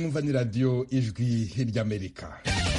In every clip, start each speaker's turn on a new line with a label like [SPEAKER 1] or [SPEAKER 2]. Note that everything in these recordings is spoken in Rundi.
[SPEAKER 1] mwumva ni radiyo ijwi ry'amerika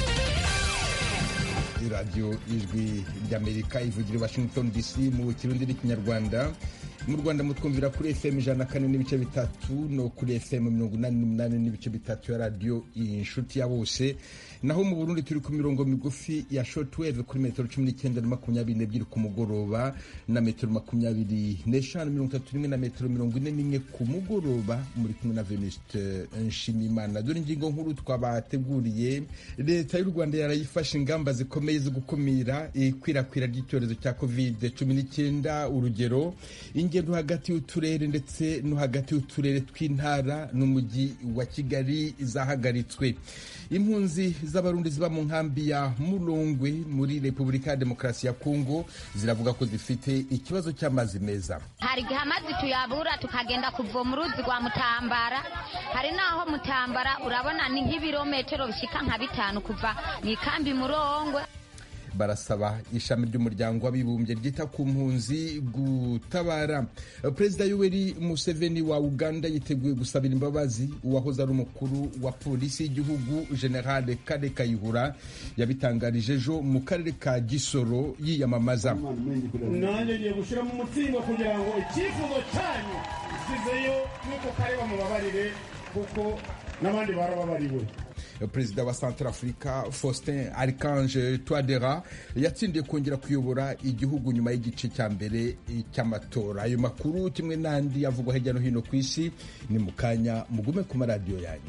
[SPEAKER 1] radiyo ijwi ry'amerika ivugira i washington dc mu kirundi n'ikinyarwanda mu rwanda mutwumvira kuri fm ijana na kane n'ibice bitatu no kuri fm mirongo inani n'umunani n'ibice bitatu ya radiyo inshuti ya bose naho mu burundi turi ku mirongo migufi ya shortwave kuri metero cumi n'icyenda na makumyabiri n'ebyiri ku mugoroba na metero makumyabiri n'eshanu mirongo itatu n'imwe na metero mirongo ine n'imwe ku mugoroba muri kumwe na venuste nshimimana dore ingingo nkuru twabateguriye leta y'u rwanda yarayifashe ingamba zikomeye zo gukumira ikwirakwira ry'icyorezo cya covid cumi n'icyenda urugero ingendo hagati y'uturere ndetse no hagati y'uturere tw'intara n'umujyi wa kigali zahagaritswe impunzi z'abarundi ziba mu nkambi ya murongwe muri repubulika ya demokarasi ya kongo ziravuga ko zifite ikibazo cy'amazi meza
[SPEAKER 2] hari igihe amazi tuyabura tukagenda kuvoma uruzi rwa mutambara hari n'aho mutambara urabona ni nk'ibirometero bishyika nka bitanu kuva mu ikambi murongwe
[SPEAKER 1] barasaba ishami ry'umuryango w'abibumbye ryita ku mpunzi gutabara perezida yoweri museveni wa uganda yiteguye gusabira imbabazi uwahoze ari umukuru wa polisi y'igihugu generale kare kayihura yabitangarije ejo mu karere ka gisoro yiyamamaza
[SPEAKER 3] nanjye ngiye gushyiramo umutsima kugira ngo icyifuzo cyanyu gisizeyo n'uko kare bamubabarire kuko n'abandi barababariwe
[SPEAKER 1] perezida wa Centrafrica Faustin Archange Touadera yatsindiye kongera kuyobora igihugu nyuma y'igice cya mbere cy'amatora ayo makuru kimwe n'andi avugwa hirya no hino ku isi ni mu kanya mugume ku maradiyo yanyu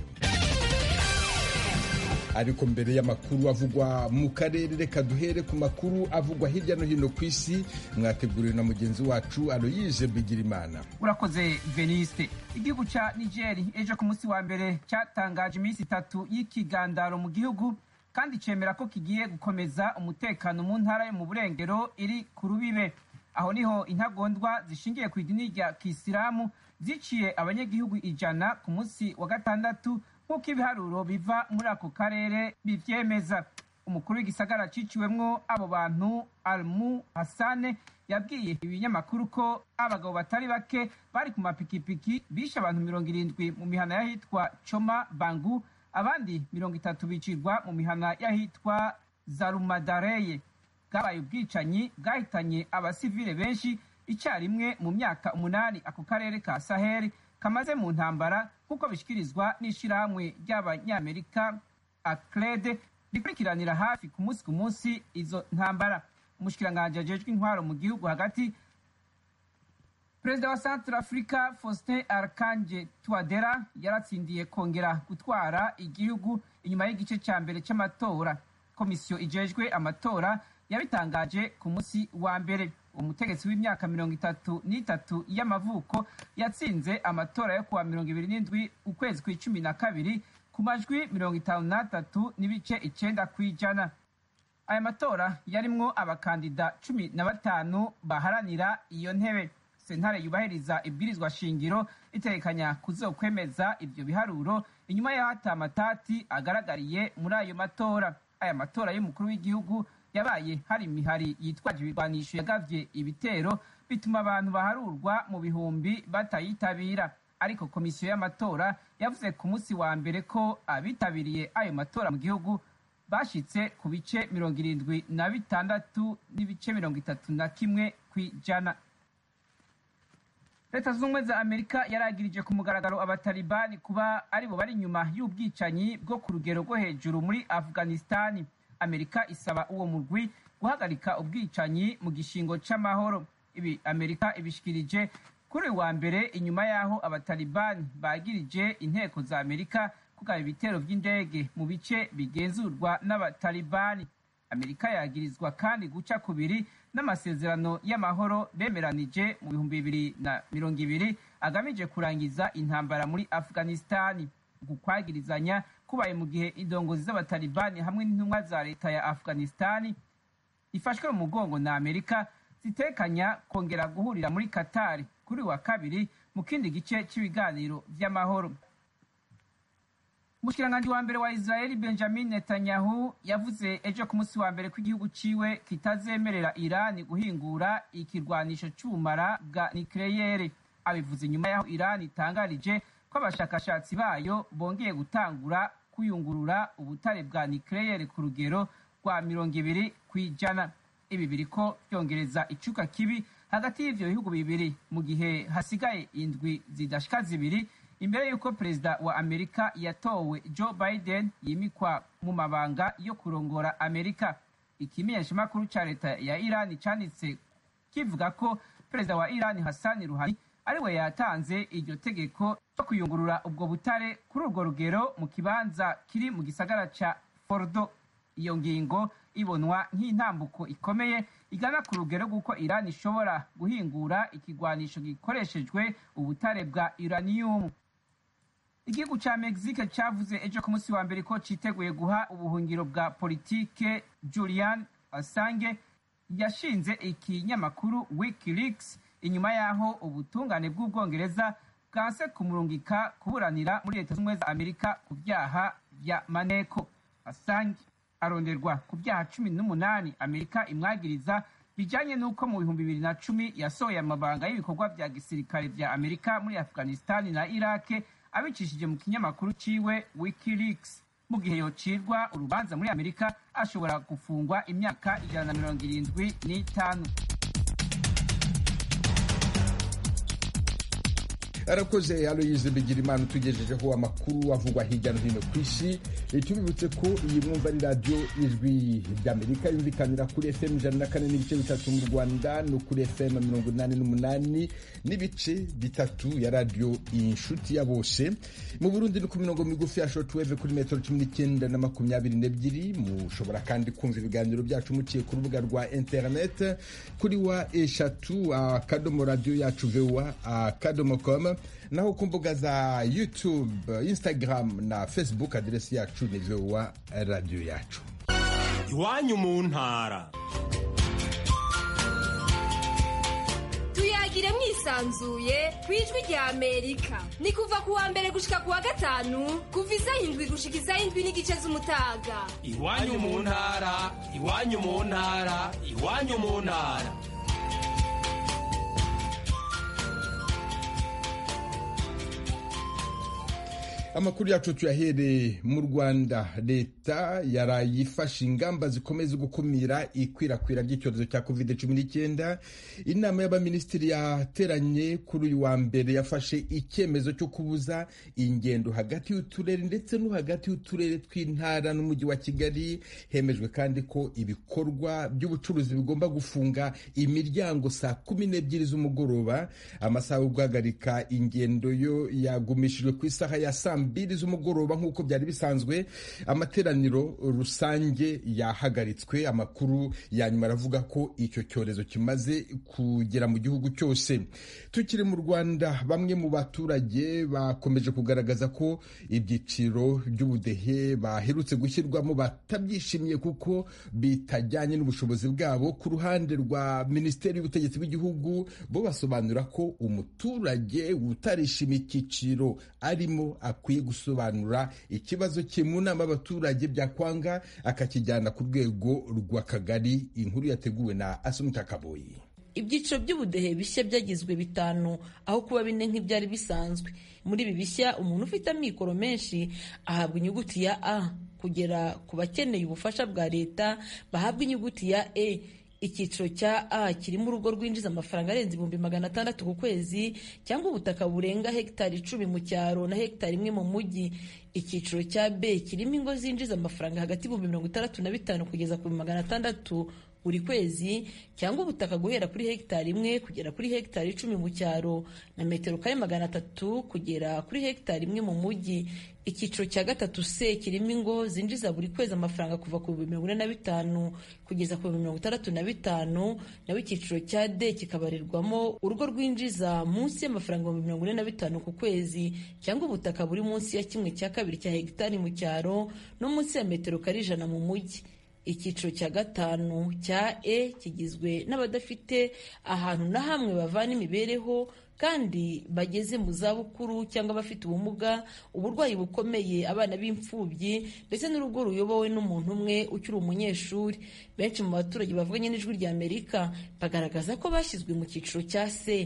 [SPEAKER 1] ariko mbere y'amakuru avugwa mu karere reka duhere ku makuru avugwa hirya no hino ku isi mwateguriwe na mugenzi wacu aloyise bigirimana
[SPEAKER 4] urakoze veniste igihugu cya nigeri ejo ku munsi wa mbere cyatangaje iminsi itatu y'ikigandaro mu gihugu kandi cyemera ko kigiye gukomeza umutekano mu ntara yo mu burengero iri ku rubibe aho niho intagondwa zishingiye ku idini rya kisilamu ziciye abanyagihugu ijana ku munsi wa gatandatu nk'uko ibiharuro biva muri ako karere bivyemeza umukuru w'igisagara ciciwemwo abo bantu almu hasane yabwiye ibinyamakuru ko abagabo batari bake bari ku mapikipiki bishe abantu mirongo irindwi mu mihana y'ahitwa coma bangu abandi mirongo itatu bicirwa mu mihana y'ahitwa zarumadareye bwabaye ubwicanyi bwahitanye abasivile benshi icyarimwe mu myaka umunani ako karere ka saheli kamaze mu ntambara nk'uko bishyikirizwa n'ishyirahamwe ry'abanyamerika acrede rikurikiranira hafi ku munsi ku munsi izo ntambara umushikiranganji ajejwe intwaro mu gihugu hagati perezida wa centre africa faustin arkanje tuadera yaratsindiye kongera gutwara igihugu inyuma y'igice cya mbere cy'amatora komisiyo ijejwe amatora yabitangaje ku munsi wa mbere umutegetsi w'imyaka mirongo itatu n'itatu y'amavuko yatsinze amatora yo kuwa mirongo ibiri n'indwi ukwezi kw'icumi na kabiri ku majwi mirongo itanu n'atatu n'ibice icenda kw'ijana aya matora yarimwo abakandida cumi na batanu baharanira iyo ntebe sentare yubahiriza ibwirizwa shingiro itekanya kuzokwemeza ivyo biharuro inyuma y'aho ata matati agaragariye muri ayo matora aya matora y'umukuru w'igihugu yabaye hari imihari yitwaje ibirwanisho yagavye ibitero bituma abantu baharurwa mu bihumbi batayitabira ariko komisiyo y'amatora yavuze ku munsi wa mbere ko abitabiriye ayo matora mu gihugu bashitse ku bice mirongo irindwi na bitandatu n'ibice mirongo itatu na kimwe kw'ijana leta zunze ubumwe za amerika yaragirije ku mugaragaro abatalibani kuba aribo bari inyuma y'ubwicanyi bwo ku rugero rwo hejuru muri afghanistani amerika isaba uwo murwi guhagarika ubwicanyi mu gishingo c'amahoro ibi amerika ibishikirije kuri wa mbere inyuma y'aho abatalibani bagirije inteko za amerika kugaba ibitero vy'indege mu bice bigenzurwa n'abatalibani amerika yagirizwa kandi guca kubiri n'amasezerano y'amahoro bemeranije mu bihumbi bibiri na mirongo ibiri agamije kurangiza intambara muri afghanistani uku kwagirizanya kubaye mu gihe indongozi z'abatalibani hamwe n'intumwa za leta ya afghanistani ifashwe mu mugongo na amerika zitekanya kongera guhurira muri katari kuri wa kabiri mu kindi gice cy'ibiganiro vy'amahoro umushikiranganji wa mbere wa israeli benjamin netanyahu yavuze ejo ku munsi wa mbere ko igihugu ciwe kitazemerera irani guhingura ikirwanisho c'ubumara bwa nikleyere abivuze inyuma y'aho irani itangarije ko ko abashakashatsi bayo bongeye gutangura kuyungurura ubutare bwa nikeleyeri ku rugero rwa mirongo ibiri ku ijana ibi biriko byongereza icuka kibi hagati y'ivyo bihugu bibiri mu gihe hasigaye indwi zidashika zibiri imbere y'uko perezida wa amerika yatowe joe biden yimikwa mu mabanga yo kurongora amerika ikimenyeshamakuru ca leta ya irani canditse kivuga ko perezida wa irani hasani ruhani ariwe yatanze iryo tegeko ryo kuyungurura ubwo butare kuri urwo rugero mu kibanza kiri mu gisagara ca fordo iyo ngingo ibonwa nk'intambuko ikomeye igana ku rugero rw'uko irani ishobora guhingura ikigwanisho gikoreshejwe ubutare bwa uraniyumu igihugu ca mexique cavuze ejo ku munsi wa mbere ko citeguye guha ubuhungiro bwa politike julian assange yashinze ikinyamakuru wikileaks inyuma y'aho ubutungane bw'ubwongereza bwanse kumurungika kuburanira muri leta z'ubumwe za amerika ku byaha vya maneko assange aronderwa ku byaha cumi n'umunani amerika imwagiriza bijanye n'uko mu bihumbi bibiri na cumi yasohoye amabanga y'ibikorwa vya gisirikare vya amerika muri afghanistani na irake abicishije mu kinyamakuru ciwe wikileaks mu gihe yocirwa urubanza muri amerika ashobora gufungwa imyaka ijana na mirongo irindwi n'itanu
[SPEAKER 1] arakoze aloyize bigirimana utugejejeho amakuru avugwa hirya no hino ku isi tubibutse ko iyi mwumva ari radiyo ijwi ry'amerika yumvikanira kuri fm ijana na kane n'ibice bitatu mu rwanda no kuri fm mirongo inani n'umunani n'ibice bitatu ya radiyo inshuti ya bose mu burundi ni ku mirongo migufi ya shortwave kuri metero cumi n'icyenda na makumyabiri n'ebyiri mushobora kandi kumva ibiganiro byacu muciye ku rubuga rwa internet kuri wa eshatu akadomo radiyo yacu vewa akadomo com naho ku mbuga za youtube instagram na facebook aderesi yacu ni vowa radiyo yacu
[SPEAKER 5] iwanyu mu ntara
[SPEAKER 6] tuyagire mwisanzuye ku ijwi rya amerika ni kuva ku wa mbere gushika ku wa gatanu kuva isaha indwi gushika isaha indwi n'igice z'umutaga
[SPEAKER 5] iwanyu mu ntara iwanyu mu ntara iwanyu mu ntara
[SPEAKER 1] amakuru yacu tuyahereye mu rwanda leta yaraye ifashe ingamba zikomeza gukumira ikwirakwira ry'icyorezo cya covid cumi n'icyenda inama y'abaminisitiri yateranye kuri uyu wa mbere yafashe icyemezo cyo kubuza ingendo hagati y'uturere ndetse no hagati y'uturere tw'intara n'umujyi wa kigali hemejwe kandi ko ibikorwa by'ubucuruzi bigomba gufunga imiryango saa kumi n'ebyiri z'umugoroba amasaha yo guhagarika ingendo yo yagumishijwe ku isaha ya saa mbiri z'umugoroba nk'uko byari bisanzwe amateraniro rusange yahagaritswe amakuru ya nyuma aravuga ko icyo cyorezo kimaze kugera mu gihugu cyose tukiri mu rwanda bamwe mu baturage bakomeje kugaragaza ko ibyiciro by'ubudehe baherutse gushyirwamo batabyishimiye kuko bitajyanye n'ubushobozi bwabo ku ruhande rwa minisiteri y'ubutegetsi bw'igihugu bo basobanura ko umuturage utarishimiye icyiciro arimo akwiye gusobanura ikibazo cye mu nama y'abaturage byakwanga akakijyana ku rwego rw'akagari inkuru yateguwe na asumita kaboyi
[SPEAKER 7] ibyiciro by'ubudehe bishya byagizwe bitanu aho kuba bine nk'ibyari bisanzwe muri ibi bishya umuntu ufite amikoro menshi ahabwa inyuguti ya a kugera ku bakeneye ubufasha bwa leta bahabwa inyuguti ya e icyiciro cya a kirimo urugo rwinjiza amafaranga arenze ibihumbi magana atandatu ku kwezi cyangwa ubutaka burenga hegitari icumi mu cyaro na hegitari imwe mu mujyi icyiciro cya b kirimo ingo zinjiza amafaranga hagati y'ibihumbi mirongo itandatu na bitanu kugeza ku magana atandatu buri kwezi cyangwa ubutaka guhera kuri hegitari imwe kugera kuri hegitari icumi mu cyaro na metero kare magana atatu kugera kuri hegitari imwe mu mujyi icyiciro cya gatatu c kirimo ingo zinjiza buri kwezi amafaranga kuva ku bihumbi mirongo ine na bitanu kugeza ku bihumbi mirongo itandatu na bitanu naho icyiciro cya d kikabarirwamo urugo rwinjiza munsi y'amafaranga ibihumbi mirongo ine na bitanu ku kwezi cyangwa ubutaka buri munsi ya kimwe cya kabiri cya hegitari mu cyaro no munsi ya metero kare ijana mu mujyi icyiciro cya gatanu cya e kigizwe n'abadafite ahantu na hamwe bavana imibereho kandi bageze mu zabukuru cyangwa abafite ubumuga uburwayi bukomeye abana b'imfubyi ndetse n'urugo ruyobowe n'umuntu umwe ukiri umunyeshuri benshi mu baturage bavuganye n'ijwi rya amerika bagaragaza ko bashyizwe mu cyiciro cya se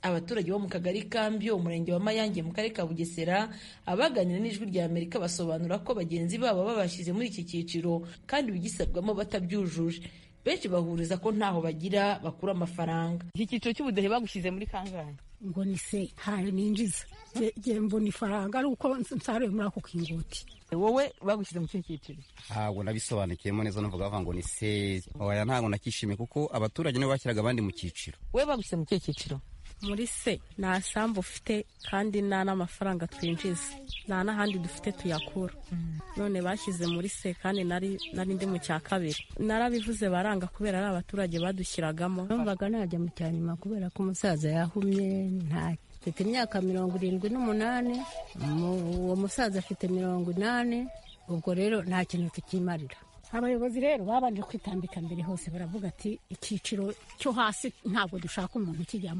[SPEAKER 7] abaturage bo mu kagari kambi umurenge wa mayange mu karere ka bugesera abaganira n'ijwi rya amerika basobanura ko bagenzi babo babashyize muri iki cyiciro kandi bigisabwamo batabyujuje benshi bahuriza ko ntaho bagira bakura amafaranga
[SPEAKER 8] iki cyiciro cy'ubudehe bagushyize muri kangahe
[SPEAKER 9] ngo ni se ntayo ninjiza ngiye mbona ifaranga ari uko nsaruye muri ako kingoti
[SPEAKER 8] wowe bagushyize mu kihe cyiciro
[SPEAKER 10] ntabwo nabisobanukiyemo neza numvaga bavuga ngo ni se oya ntabwo nakishimiye kuko abaturage nibo bashyiraga abandi mu cyiciro
[SPEAKER 8] wowe bagushyize mu kihe cyiciro
[SPEAKER 11] muri se nta sambu ufite kandi nta n'amafaranga twinjiza nta n'ahandi dufite tuyakura none bashyize muri se kandi nari ndi mu cya kabiri narabivuze baranga kubera ari abaturage badushyiragamo
[SPEAKER 9] numvaga najya mu cya nyuma kubera ko umusaza yahumye nta mfite imyaka mirongo irindwi n'umunani uwo musaza afite mirongo inani ubwo rero nta kintu tukimarira abayobozi rero babanje kwitambika mbere hose baravuga ati icyiciro cyo hasi ntabwo dushaka umuntu ukijyamo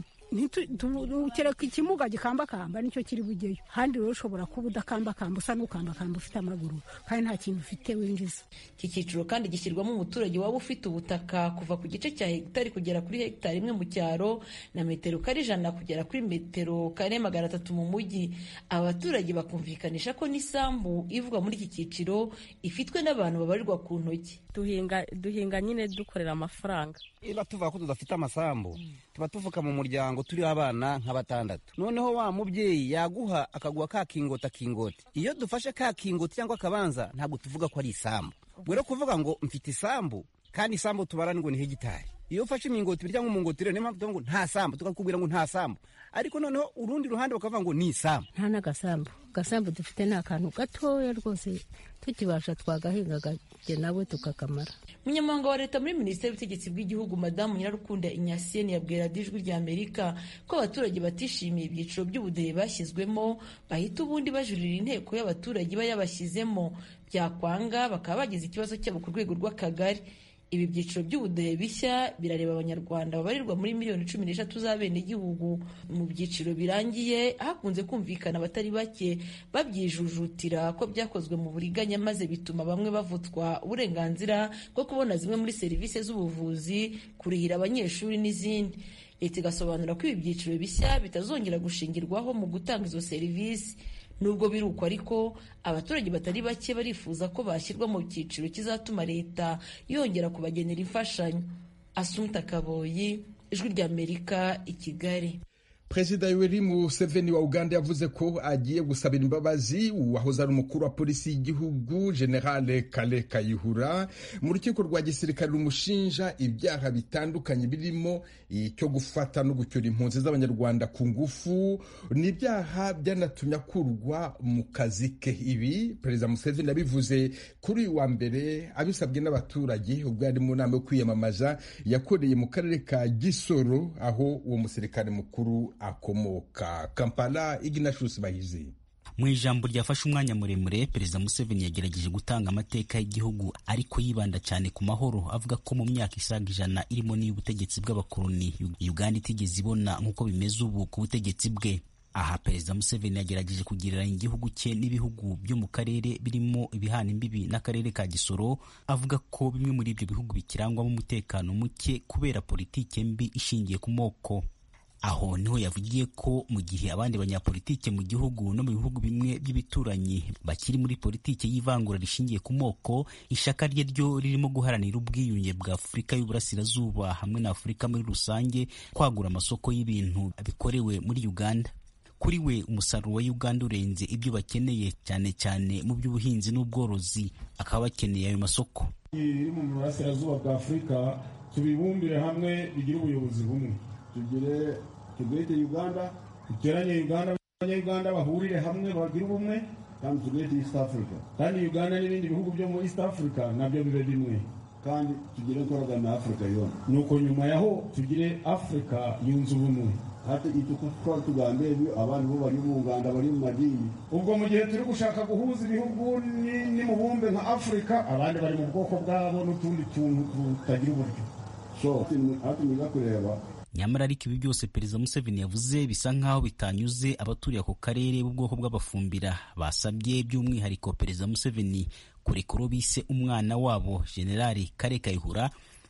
[SPEAKER 9] kereka ikimuga gikambakamba nicyo kiri bujyeyo handi rero ushobora kuba udakambakamba usa n'ukambakamba ufite amaguru kandi nta kintu ufite winjiza
[SPEAKER 7] iki cyiciro kandi gishyirwamo umuturage waba ufite ubutaka kuva ku gice cya hegitari kugera kuri hegitari imwe mu cyaro na metero kare ijana kugera kuri metero kare magana atatu mu mujyi aba baturage bakumvikanisha ko n'isambu ivugwa muri iki cyiciro ifitwe n'abantu babarirwa ku ntoki
[SPEAKER 11] duhinga duhinga nyine dukorera amafaranga
[SPEAKER 10] niba tuvuga ko tudafite amasambu tuba tuvuka mu muryango turiho abana nka batandatu noneho wa mubyeyi yaguha akaguha ka kingoti akingoti iyo dufashe ka kingoti cyangwa akabanza ntabwo tuvuga ko ari isambu ubwo rero kuvuga ngo mfite isambu kandi isambu tubara ngo ni hegitari iyo ufashe imingoti cyangwa umungoti rero niyo mpamvu tuvuga ngo nta sambu tukakubwira ngo nta sambu ariko noneho urundi ruhande bakavuga ngo ni isambu
[SPEAKER 9] nta n'agasambu agasambu dufite ni akantu gatoya rwose tukibasha twagahingaga nawe tukakamara
[SPEAKER 7] umunyamabanga wa leta muri minisiteri y'ubutegetsi bw'igihugu madamu nyirarukunda inyasiyeni yabwira ijwi rya amerika ko abaturage batishimiye ibyiciro by'ubudehe bashyizwemo bahita ubundi bajurira inteko y'abaturage iba yabashyizemo byakwanga bakaba bagize ikibazo cyabo ku rwego rw'akagari ibi byiciro by'ubudehe bishya birareba abanyarwanda babarirwa muri miliyoni cumi n'eshatu z'abenegihugu mu byiciro birangiye hakunze kumvikana abatari bake babyijujutira ko byakozwe mu buriganya maze bituma bamwe bavutswa uburenganzira bwo kubona zimwe muri serivisi z'ubuvuzi kurihira abanyeshuri n'izindi leta igasobanura ko ibi byiciro bishya bitazongera gushingirwaho mu gutanga izo serivisi nubwo biri uko ariko abaturage batari bake barifuza ko bashyirwa mu cyiciro kizatuma leta yongera kubagenera imfashanyo asumta kaboyi ijwi ry'amerika i kigali
[SPEAKER 1] perezida yoweri museveni wa uganda yavuze ko agiye gusabira imbabazi uwahoze ari umukuru wa polisi y'igihugu generale kale kayihura mu rukiko rwa gisirikare rumushinja ibyaha bitandukanye birimo icyo gufata no gucyura impunzi z'abanyarwanda ku ngufu ni ibyaha byanatumye akurwa mu kazi ke ibi perezida museveni yabivuze kuri uyu wa mbere abisabwe n'abaturage ubwo yari mu nama yo kwiyamamaza yakoreye mu karere ka gisoro aho uwo musirikare mukuru akomoka kampala ignatius bahizi
[SPEAKER 12] mu ijambo ryafashe umwanya muremure perezida museveni yagerageje gutanga amateka y'igihugu ariko yibanda cyane ku mahoro avuga ko mu myaka isaga ijana irimo n'iy'ubutegetsi bw'abakoloni uganda itigeze ibona nk'uko bimeze ubu ku butegetsi bwe aha perezida museveni yagerageje kugereranya igihugu cye n'ibihugu byo mu karere birimo ibihana imbibi n'akarere ka gisoro avuga ko bimwe muri ibyo bihugu bikirangwamo umutekano muke kubera politike mbi ishingiye ku moko aho niho yavugiye ko mu gihe abandi banyapolitike mu gihugu no mu bihugu bimwe by'ibituranyi bakiri muri politike y'ivangura rishingiye ku moko ishaka rye ryo ririmo guharanira ubwiyunge bwa afurika y'uburasirazuba hamwe na afurika muri rusange kwagura amasoko y'ibintu bikorewe muri uganda kuri we umusaruro wa uganda urenze ibyo bakeneye cyane cyane mu by'ubuhinzi n'ubworozi akaba bakeneye ayo masoko
[SPEAKER 3] iri mu burasirazuba bwa afurika tubibumbire hamwe bigire ubuyobozi bumwe tugire tugete uganda duteranye uganda abanyayuganda bahurire hamwe bagire ubumwe kandi tugete east africa kandi uganda n'ibindi bihugu byo muri east africa nabyo bibe bimwe kandi tugire korogana na afurika yona nuko nyuma yaho tugire afurika yunze ubumwe hata ituko tugambe abantu bo bari mu Uganda bari mu madini ubwo mu gihe turi gushaka guhuza ibihugu n'imubumbe nka afurika abandi bari mu bwoko bwabo n'utundi tuntu tutagira uburyo so hati niga kureba
[SPEAKER 12] nyamara ariko ibi byose perezida museveni yavuze bisa nk'aho bitanyuze abaturiye ako karere b'ubwoko bw'abafumbira basabye by'umwihariko perezida museveni kurekura bise umwana wabo generali kare kayihura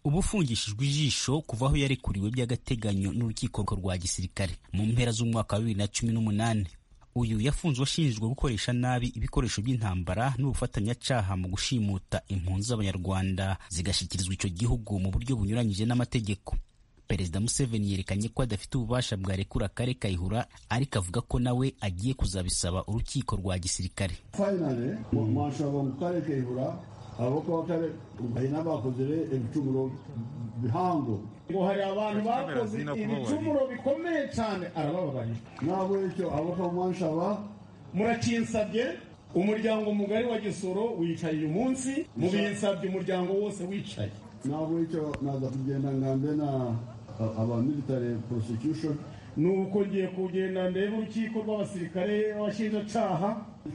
[SPEAKER 12] uba ufungishijwe ijisho kuva aho yarekuriwe by'agateganyo n'urukiko rwa gisirikare mu mpera z'umwaka wa bibiri na cumi n'umunani uyu yafunzwe ashinjwa gukoresha nabi ibikoresho by'intambara n'ubufatanyacyaha mu gushimuta impunzi z'abanyarwanda zigashyikirizwa icyo gihugu mu buryo bunyuranyije n'amategeko perezida museveni yerekanye ko adafite ububasha bwarekura kare kayihura ariko avuga ko nawe agiye kuzabisaba urukiko rwa gisirikare
[SPEAKER 3] finally mwashobora ngo kare kayihura abako bakare bahina bakoze ibicumuro bihango ngo hari abantu bakoze ibicumuro bikomeye cyane arabababarira ntabwo icyo abako mwashaba murakinsabye umuryango mugari wa gisoro wicaye uyu munsi mubinsabye umuryango wose wicaye ntabwo icyo naza kugenda ngambe na aba military prosecution nuko ngiye kugenda ndebe urukiko rw'abasirikare abashinjacaha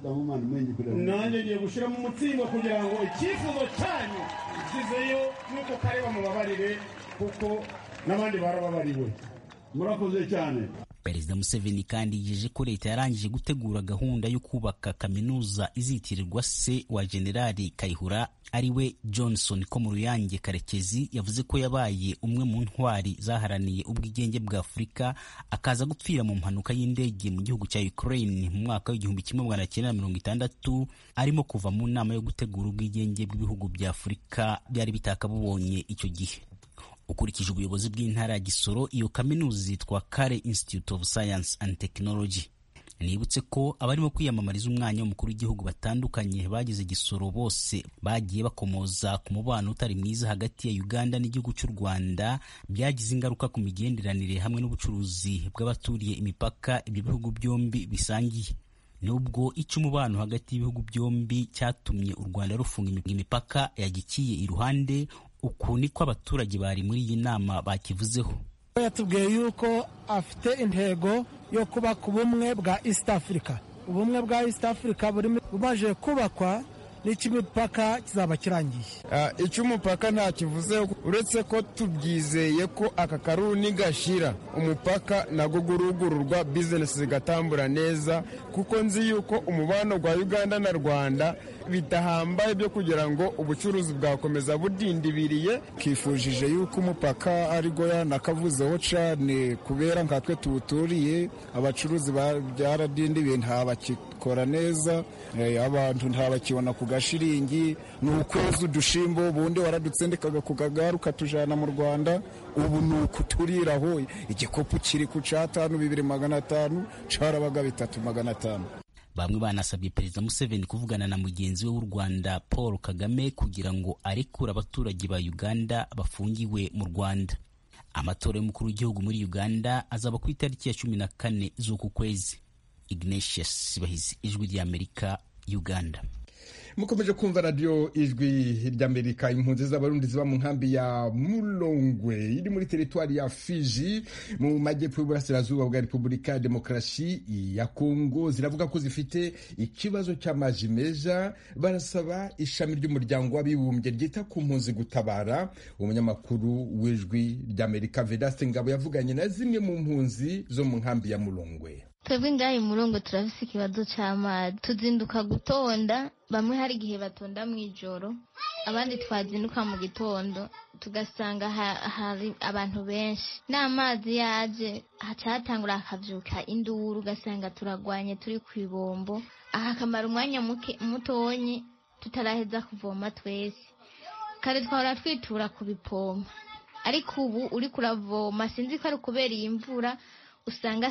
[SPEAKER 3] nanjye ngiye gushyiramo umutsima kugira ngo icyifuzo cyanyu kizeyo nuko kare bamubabarire kuko n'abandi barababariwe murakoze cyane
[SPEAKER 12] perezida museveni kandi yijeje ko leta yarangije gutegura gahunda yo kubaka kaminuza izitirirwa se wa generali kayihura ariwe johnson ko mu ruyange karekezi yavuze ko yabaye umwe mu ntwari zaharaniye ubwigenge bwa afurika akaza gupfira mu mpanuka y'indege mu gihugu cya ukraine mu mwaka w'igihumbi kimwe magana cyenda mirongo itandatu arimo kuva mu nama yo gutegura ubwigenge bw'ibihugu bya afurika byari bitakabubonye icyo gihe ukurikije ubuyobozi bw'intara ya gisoro iyo kaminuza yitwa kare institute of science and technology nibutse ko abarimo kwiyamamariza umwanya w'umukuru w'igihugu batandukanye bagize gisoro bose bagiye bakomoza ku mubano utari mwiza hagati ya uganda n'igihugu cy'u rwanda byagize ingaruka ku migenderanire hamwe n'ubucuruzi bw'abaturiye imipaka ibyo bihugu byombi bisangiye nubwo icyo umubano hagati y'ibihugu byombi cyatumye u rwanda rufunga imipaka yagikiye iruhande uku niko abaturage bari muri iyi nama bakivuzeho
[SPEAKER 13] yatubwiye yuko afite intego yo kubaka ubumwe bwa east africa ubumwe bwa east africa bumaze kubakwa n'icy'imipaka kizaba kirangiye
[SPEAKER 14] icy'umupaka nta kivuze uretse ko tubyizeye ko aka karuni gashira umupaka nago gurugururwa bizinesi zigatambura neza kuko nzi yuko umubano wa uganda na rwanda bidahambaye byo kugira ngo ubucuruzi bwakomeza budindibiriye
[SPEAKER 15] twifujije yuko umupaka ariko yanakavuzeho cyane kubera nkatwe tuwuturiye abacuruzi byaradindibiye ntabakikora neza abantu ntabakibona ku gashiringi ni ukwezi udushimbo ubundi waradutsindikaga ku kagare ukatujyana mu rwanda ubu ni ukuturiraho igikopu kiri ku cyatanu bibiri magana atanu cyarabaga bitatu magana atanu
[SPEAKER 12] bamwe banasabye perezida museveni kuvugana na mugenzi we w'u rwanda paul kagame kugira ngo arekure abaturage ba uganda bafungiwe mu rwanda amatora y'umukuru w'igihugu muri uganda azaba ku itariki ya cumi na kane z'uku kwezi ignatius bahizi ijwi ry'amerika uganda
[SPEAKER 1] mukomeje kumva radiyo ijwi ry'amerika impunzi z'abarundi ziba mu nkambi ya mulongwe iri muri teritwari ya fiji mu majyepfo y'uburasirazuba bwa repubulika ya demokarasi ya kongo ziravuga ko zifite ikibazo cy'amazi meza barasaba ishami ry'umuryango w'abibumbye ryita ku mpunzi gutabara umunyamakuru w'ijwi ry'amerika vedaste ngabo yavuganye na zimwe mu mpunzi zo mu nkambi ya mulongwe
[SPEAKER 16] twebwe ngaha murongo turafise ikibazo cy'amazi tuzinduka gutonda bamwe hari igihe batonda mu ijoro abandi twazinduka mu gitondo tugasanga hari abantu benshi n'amazi yaje hatangura hakabyuka induru ugasanga turagwanye turi ku ibombo aha akamara umwanya mutonyi tutaraheza kuvoma twese kare twahora twitura ku bipompa ariko ubu uri kuravoma sinzi ko ari ukubera iyi mvura usanga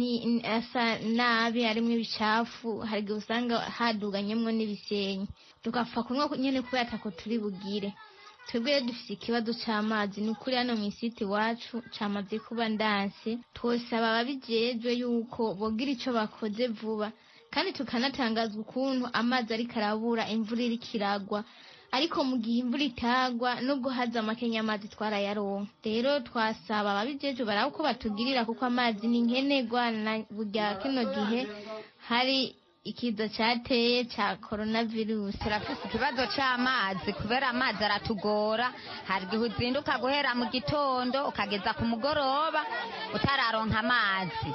[SPEAKER 16] asa nabi harimo ibicafu hari igihe usanga haduganyemo n'ibisenyi tugapfa kunywa nyine kubera atako turi bugire twebwe rero dufite ikibazo cy'amazi ni ukuri hano mu isiti iwacu cyamaze kuba ndanse twosaba ababijejwe yuko bogira icyo bakoze vuba kandi tukanatangazwa ukuntu amazi ariko arabura imvura iriko iragwa ariko mu gihe imvura itagwa nubwo haza amakenya amazi twarayaronka rero twasaba ababijeje baraba uko batugirira kuko amazi ni nkenerwa na burya kino gihe hari ikiza cyateye cya coronavirus
[SPEAKER 2] turafite ikibazo cy'amazi kubera amazi aratugora hari igihe uzinduka guhera mu gitondo ukageza ku mugoroba utararonka amazi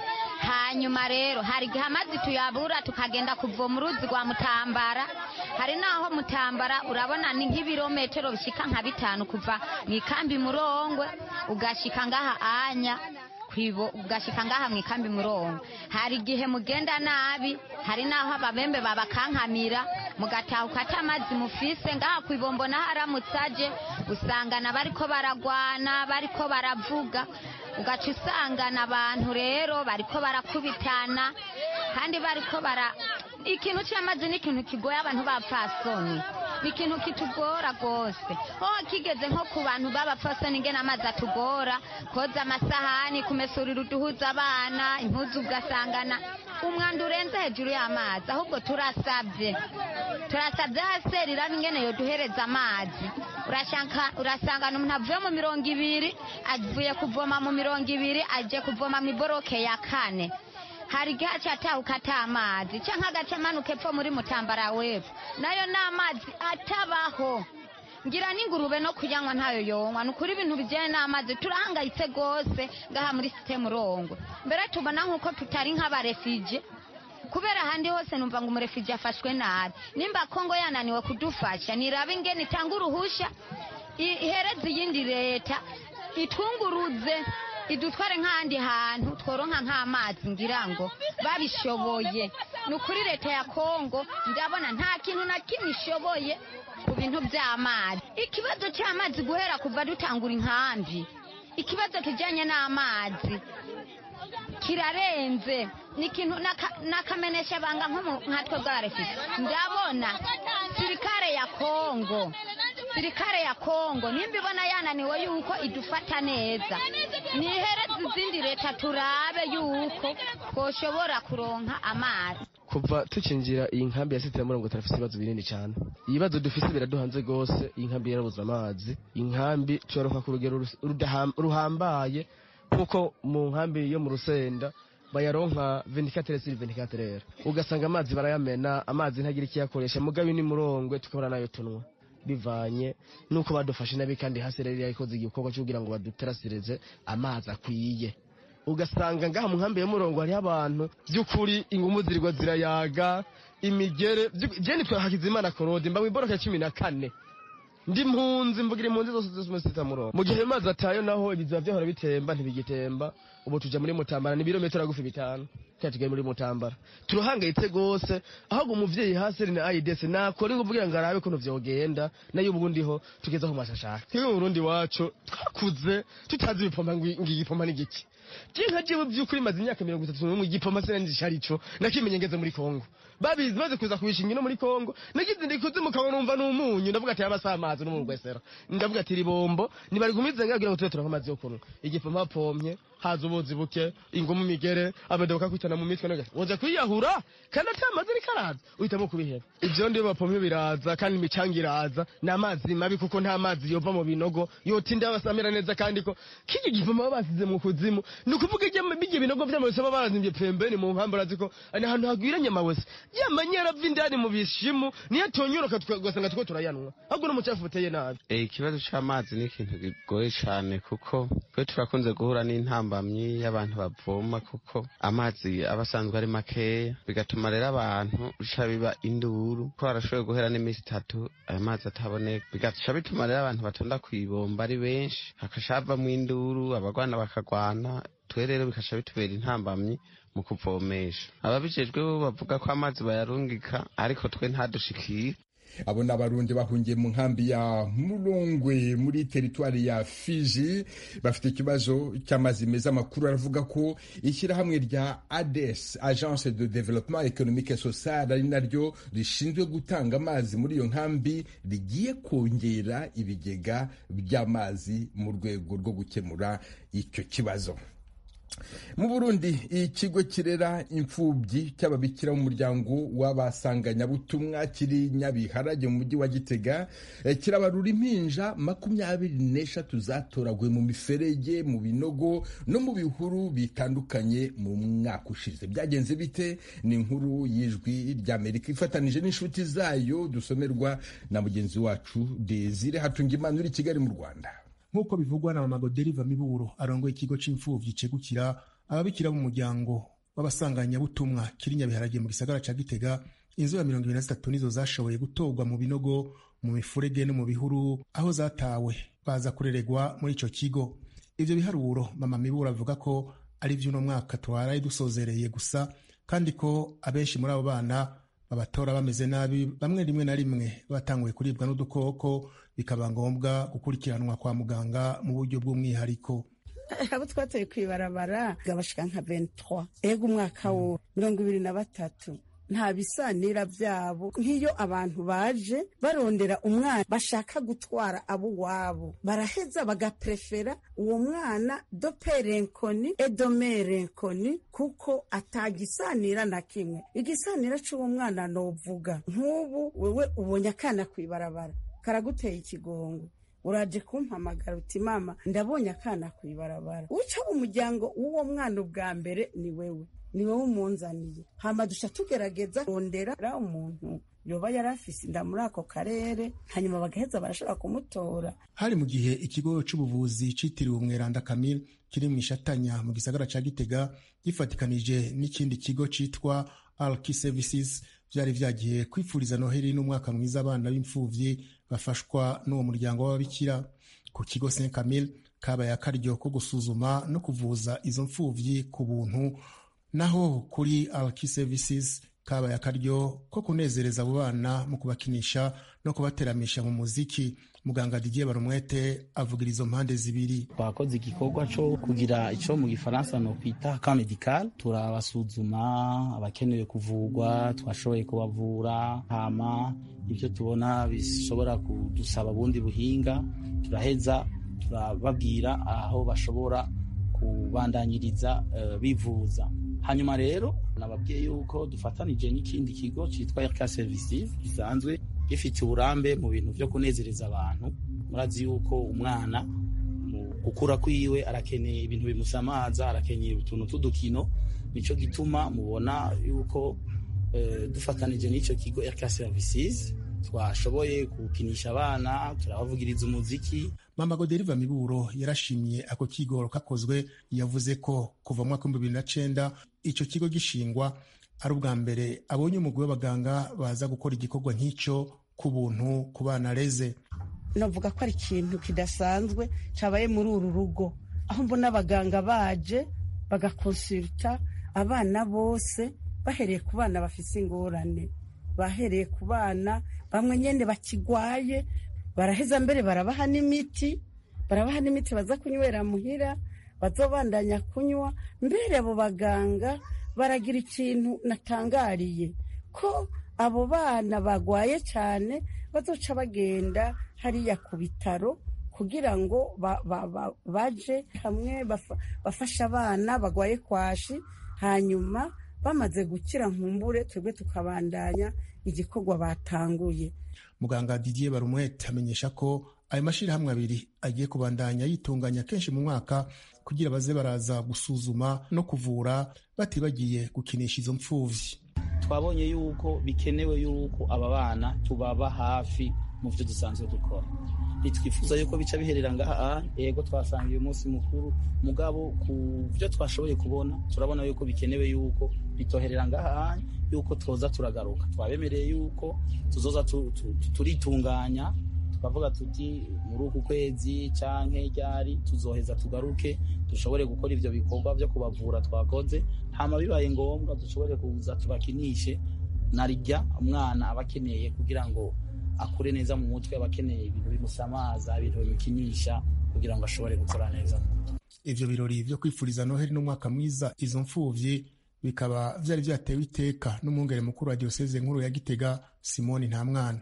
[SPEAKER 2] hanyuma rero hari igihe amazi tuyabura tukagenda kuvoma uruzi rwa mutambara hari n'aho mutambara urabona ni nk'ibirometero bishyika nka bitanu kuva mu ikambi murongwe ugashyika ngaha anya kwibo ugashika ngaha mu ikambi murongo hari igihe mugenda nabi hari n'aho ababembe babakankamira mugatahuka ata amazi mufise ngaha kwibombo naho aramutse aje usangana bariko baragwana bariko baravuga ugaca usangana abantu rero bariko barakubitana kandi bariko bara ikintu cy'amazi ni ikintu kigoye abantu b'abapfasoni ni ikintu kitugora rwose ho kigeze nko ku bantu b'abapfasoni ingena amazi atugora koza amasahani kumesurira uduhuza abana impuzu ugasangana umwanda urenze hejuru y'amazi ahubwo turasabye turasabye hasi riraba ingene yoduhereza amazi urasangana umuntu avuye mu mirongo ibiri avuye kuvoma mu mirongo ibiri aje kuvoma mu iboroke ya kane hari igihe acatahuka ata amazi cyangwa agace amanuka epfo muri mutambara wepfo nayo ni amazi atabaho ngira n'ingurube no kuyanywa ntayo yonywa ni ukuri ibintu bijyanye n'amazi turahangayitse rwose ngaha muri site murongo mbere tubona nk'uko tutari nk'abarefije kubera ahandi hose numva ngo umurefije afashwe nabi nimba kongo yananiwe kudufasha niraba ingene itanga uruhusha ihereze iyindi leta itwunguruze idutware nk'ahandi hantu tworonka nk'amazi ngira ngo babishoboye ni ukuri leta ya kongo ndabona nta kintu na kimwe ishoboye ku bintu by'amazi ikibazo cy'amazi guhera kuva dutangura inkambi ikibazo kijyanye n'amazi kirarenze ni ikintu n'akamenesha banga nkatwe bwarefise ndabona sirikare ya kongo sirikare ya kongo nimba ibona yananiwe yuko idufata neza nihereze izindi leta turabe yuko twoshobora kuronka amazi
[SPEAKER 17] kuva tukinjira iyi nkambi ya site ya murongo turafite ibibazo binini cyane ibibazo dufite biraduhanze rwose iyi nkambi yarabuze amazi inkambi tuyaroka ku rugero ruhambaye kuko mu nkambi yo mu rusenda bayaronka venikatere siri venikatere ugasanga amazi barayamena amazi ntagira ikiyakoresha mugabe ni murongwe tukabona nayo tunywa bivanye nuko badufashe nabi kandi hasi rero yarikoze igikorwa cyo kugira ngo baduterasirize amazi akwiye ugasanga ngaha mu nkambi ya murongo hariho abantu by'ukuri ingumu zirirwa zirayaga imigere jeni twa hakizimana korode mba mwiboroka cumi na kane ndi mpunzi mvugira impunzi zose zose muri sita murongo mu gihe amazi atayo naho ibiziba byahora bitemba ntibigitemba ubu tuja muri mutambara ni ibirometero agufi bitanu kandi tugiye muri mutambara turahangayitse rwose ahubwo umuvyeyi hasi na aids nakora inguvu kugira ngo arabe ukuntu vyogenda nayo ubu ndiho tugeze aho mashashaka twebwe mu burundi wacu twakuze tutazi ibipompa ngo igipompa ni giki jinka jewe by'ukuri maze imyaka mirongo itatu n'umwe igipompa sinanzi arico nakimenye ngeze muri kongo babizi maze kuza kubishinga ino muri kongo nagize ndikuze mukabona numva n'umunyu ndavuga ati yabasa amazi no mu rwesero ndavuga ati ribombo nibari gumize ngagira ngo tube turonka amazi yo kunywa igipompa pompye haza ubuzi buke ingumu migere abadoka kwitana mu mitwe nagase woza kwiyahura kandi ata amazi ariko araza uhitamo kubiheba ivyo ndiyo bapomye biraza kandi imicanga iraza ni amazi mabi kuko nta mazi yova mu binogo yotinda basamira neza kandi ko kiki gipompa baba basize mu kuzimu ni ukuvuga bijya binogo vy'amawese baba barazimvye pembeni mu mpamvu urazi ko ni ahantu hagwiranye amawese yamanyera ava indani mu bishimu niyo atonyoroka tugasanga tuko turayanwa ahubwo n'umucafu uteye nabi
[SPEAKER 18] ikibazo c'amazi ni ikintu kigoye cane kuko twe turakunze guhura n'intambamyi y'abantu bavoma kuko amazi aba asanzwe ari makeya bigatuma rero abantu bica biba induru ko barashoboye guhera n'iminsi itatu ayo mazi ataboneka bigaca bituma rero abantu batonda kwibomba ari benshi hakaca havamwo induru abagwana bakagwana twe rero bikaca bitubera intambamyi mu kuvomesha ababijejwe bo bavuga ko amazi bayarungika ariko twe ntadushikire
[SPEAKER 1] abo ni abarundi bahungiye mu nkambi ya murongwe muri teritwari ya fiji bafite ikibazo cy'amazi meza amakuru aravuga ko ishyirahamwe rya ades agence de developement economique et social ari naryo rishinzwe gutanga amazi muri iyo nkambi rigiye kongera ibigega by'amazi mu rwego rwo gukemura icyo kibazo mu burundi ikigo kirera imfubyi cy'ababikira b'umuryango w'abasanganyabutumwa kiri nyabiharage mu mujyi wa gitega kirabarura impinja makumyabiri n'eshatu zatoraguye mu miferege mu binogo no mu bihuru bitandukanye mu mwaka ushize byagenze bite ni inkuru y'ijwi ry'amerika ifatanije n'inshuti zayo dusomerwa na mugenzi wacu desire hatungimana uri kigali mu rwanda
[SPEAKER 19] nk'uko bivugwa na mama goderiva miburo arongoye ikigo c'imfuvyi cegukira ababikira mu muryango w'abasanganyabutumwa kiri nyabiharage mu gisagara ca gitega inzu ya mirongo ibiri na zitatu nizo zashoboye gutorwa mu binogo mu mifurege no mu bihuru aho zatawe baza kureregwa muri ico kigo ivyo biharuro mama mibura avuga ko ari vy'uno mwaka twaraye dusozereye gusa kandi ko abenshi muri abo bana babatora bameze nabi bamwe rimwe na rimwe batanguye kuribwa n'udukoko bikaba ngombwa gukurikiranwa kwa muganga mu buryo bw'umwihariko
[SPEAKER 20] abo twatoye kwibarabara gabashika nka 23 ego umwaka wo mirongo ibiri na batatu nta bisanira byabo nk'iyo abantu baje barondera umwana bashaka gutwara abo wabo baraheza bagaprefera uwo mwana doperenkoni edomerenkoni kuko atagisanira na kimwe igisanira c'uwo mwana novuga nk'ubu wewe ubonye akana kwibarabara karaguteye ikigongo uraje kumpamagara uti mama ndabonye akana kwibarabara uca umuryango w'uwo mwana ubwa mbere ni wewe ni wowe umunzaniye hama duca tugerageza kurondera umuntu yoba yari afise inda muri ako karere hanyuma bagaheza barashobora kumutora
[SPEAKER 19] hari mu gihe ikigo c'ubuvuzi citiriwe umweranda kamil kiri mu ishatanya mu gisagara ca gitega gifatikanije n'ikindi kigo citwa alki services vyari vyagiye kwifuriza noheli n'umwaka mwiza abana b'imfuvyi bafashwa n'uwo muryango w'ababikira ku kigo saint camille kabaye akaryo ko gusuzuma no kuvuza izo mfuvyi ku buntu naho kuri alki services kabaye akaryo ko kunezereza abo bana mu kubakinisha no kubateramisha mu muziki muganga Didier Barumwete avugira izo mpande zibiri
[SPEAKER 21] twakoze igikorwa cyo kugira icyo mu gifaransa no kwita ka medical turabasuzuma abakenewe kuvurwa twashoboye kubavura hama ibyo tubona bishobora kudusaba bundi buhinga turaheza turababwira aho bashobora kubandanyiriza uh, bivuza hanyuma rero nababwiye yuko dufatanije n'ikindi kigo cyitwa RK Services gisanzwe gifite uburambe mu bintu byo kunezereza abantu murazi yuko umwana mu gukura kwiwe arakeneye ibintu bimusamaza arakeneye utuntu tw'udukino nico gituma mubona yuko uh, dufatanije n'icyo kigo RK Services twashoboye gukinisha abana turabavugiriza umuziki
[SPEAKER 19] mama goderiva miburo yarashimye ako kigoro kakozwe yavuze ko kuva mu mwaka w'ibihumbi bibiri na cenda ico kigo gishingwa ari ubwa mbere abonye umugwi w'abaganga baza gukora igikorwa nk'ico ku buntu ku bana reze
[SPEAKER 20] navuga ko ari ikintu kidasanzwe cabaye muri uru rugo aho mbona abaganga baje bagakonsulta abana bose bahereye ku bana bafise ingorane bahereye ku bana bamwe nyene bakigwaye baraheza mbere barabaha n'imiti barabaha n'imiti baza kunywera muhira bazobandanya kunywa mbere abo baganga baragira ikintu natangariye ko abo bana bagwaye cyane bazoca bagenda hariya ku bitaro kugira ngo ba, ba, ba, baje hamwe bafa, bafashe abana bagwaye kwashi hanyuma bamaze gukira nkumbure twebwe tukabandanya igikorwa batanguye
[SPEAKER 19] muganga Didier Barumwete amenyesha ko ayo mashyirahamwe abiri agiye kubandanya yitunganya kenshi mu mwaka kugira baze baraza gusuzuma no kuvura batibagiye gukinisha izo mfuvyi
[SPEAKER 21] twabonye yuko bikenewe yuko aba bana tubaba hafi mu byo dusanzwe dukora ntitwifuza yuko bica biherera ngaha yego twasanga uyu munsi mukuru mugabo ku byo twashoboye kubona turabona yuko bikenewe yuko bitoherera ngaha yuko twoza turagaruka twabemereye yuko tuzoza turitunganya tukavuga tuti muri uku kwezi canke ryari tuzoheza tugaruke dushobore gukora ivyo bikorwa vyo kubavura twakoze hama bibaye ngombwa dushobore kuza tubakinishe narirya umwana aba akeneye kugira ngo akure neza mu mutwe aba akeneye ibintu bimusamaza ibintu bimukinisha kugira ngo ashobore gukora neza
[SPEAKER 19] ivyo birori vyo kwifuriza noheli n'umwaka mwiza izo mfuvyi bikaba vyari vyatewe iteka n'umwungere mukuru wa diyoseze nkuru ya gitega simoni nta mwana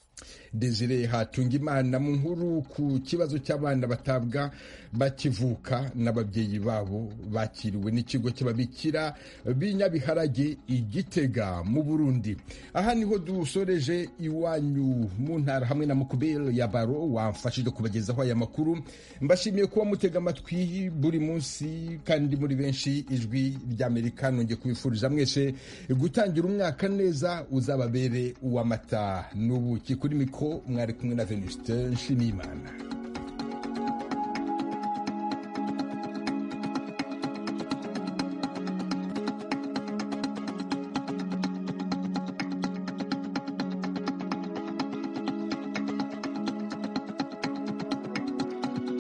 [SPEAKER 1] desire hatunga imana mu nkuru ku kibazo cy'abana batabwa bakivuka n'ababyeyi babo bakiriwe n'ikigo cy'ababikira b'inyabiharage igitega mu burundi aha niho dusoreje iwanyu mu ntara hamwe na mukubero ya baro wamfashije kubagezaho aya makuru mbashimiye kuba mutega amatwi buri munsi kandi muri benshi ijwi ry'amerika nongeye kubifuriza mwese gutangira umwaka neza uzababere uw'amata n'ubuki kuri mikoro mwari kumwe na venuste nshimiyimana